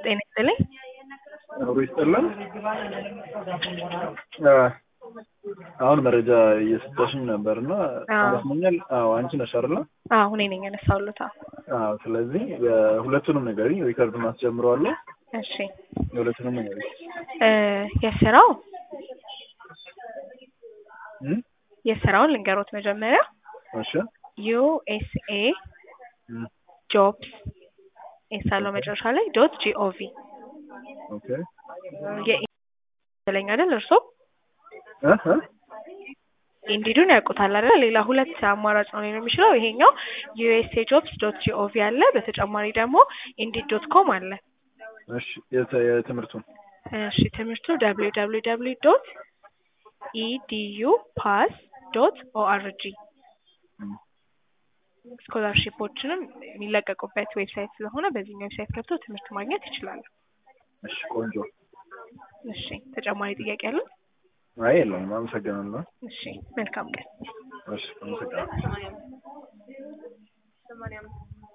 ጤና ይስጥልኝ። አብሮ ይስጥልን። አሁን መረጃ እየሰጠሽኝ ነበር እና አዎ። ይመስለኛል። አዎ አንቺ ነሽ አይደለ? አዎ እኔ ነኝ ያነሳሁልዎት። አዎ። አዎ። ስለዚህ ሁለቱንም ንገሪኝ፣ ሪከርዱን አስጀምረዋለሁ። እሺ የሁለቱንም ንገሪኝ። እ የስራው እም? የስራውን ልንገሮት መጀመሪያ እሺ ዩኤስኤ እም፣ ጆብስ ኤስ አለው መጨረሻ ላይ ዶት ጂኦቪ ኦኬ የለኝ አይደል እርስዎ እ እ ኢንዲዱን ያውቁታል አይደል? ሌላ ሁለት አማራጭ ነው ሊኖር የሚችለው። ይሄኛው ዩኤስኤ ጆብስ ዶት ጂኦቪ አለ። በተጨማሪ ደግሞ ኢንዲድ ዶት ኮም አለ። እሺ የተ- የትምህርቱን እሺ ትምህርቱ ደብሊው ደብሊው ደብሊው ዶት ኢዲዩ ፓስ ዶት ኦአርጂ እም፣ ስኮላርሺፖችንም የሚለቀቁበት ዌብሳይት ስለሆነ በዚህኛው ዌብሳይት ገብተው ትምህርት ማግኘት ይችላሉ። እሺ ቆንጆ። እሺ ተጨማሪ ጥያቄ አለ? አይ የለውም። አመሰግናለሁ። እሺ መልካም ቀን። እሺ አመሰግናለሁ።